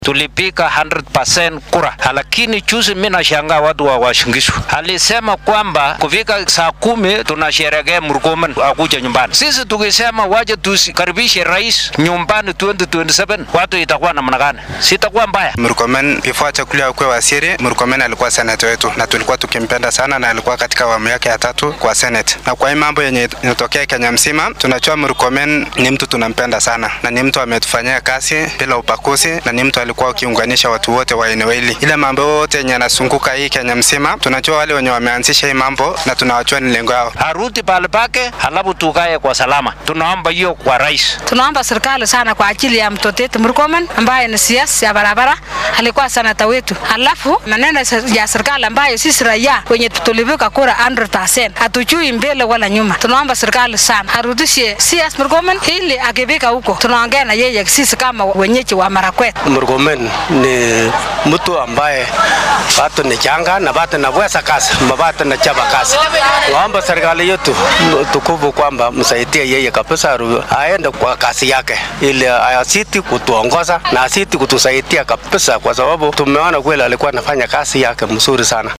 tulipiga 100% kura, lakini juzi mimi nashangaa watu wa Washingishu alisema kwamba kufika saa kumi tunasherehekea Murkomen akuja nyumbani. Sisi tukisema waje tusikaribishe rais nyumbani 2027 watu itakuwa namna gani? Sitakuwa mbaya. Murkomen before achaguliwe akuwe waziri, Murkomen alikuwa seneta wetu na tulikuwa tukimpenda sana, na alikuwa katika awamu yake ya tatu kwa senate. Na kwa hii mambo yenye inatokea Kenya mzima, tunajua Murkomen ni mtu tunampenda sana, na ni mtu ametufanyia kazi bila upakuzi, na ni mtu alikuwa akiunganisha watu wote wa eneo hili. Ile mambo yote yenye yanazunguka hii Kenya mzima, tunajua wale wenye wameanzisha hii mambo na tunawajua ni lengo yao. Arudi pale pake, halafu tukae kwa salama. Tunaomba hiyo kwa rais. Tunaomba serikali sana kwa ajili ya mtoto wetu Murkomen ambaye ni siasa ya barabara, alikuwa senata wetu. Halafu maneno ya serikali ambayo sisi raia wenye tulipiga kura 100% hatujui mbele wala nyuma. Tunaomba serikali sana arudishe CS Murkomen ili akifika huko tunaongea na yeye sisi kama wenyeji wa Marakwet. Murkomen ni mtu ambaye bado ni changa na bado naweza kazi, bado na chapa kazi. Naomba serikali yetu tukufu kwamba msaidie yeye kabisa, aende kwa kazi yake ili asiti kutuongoza na asiti kutusaidia kabisa, kwa sababu tumeona kweli alikuwa anafanya kazi yake mzuri sana.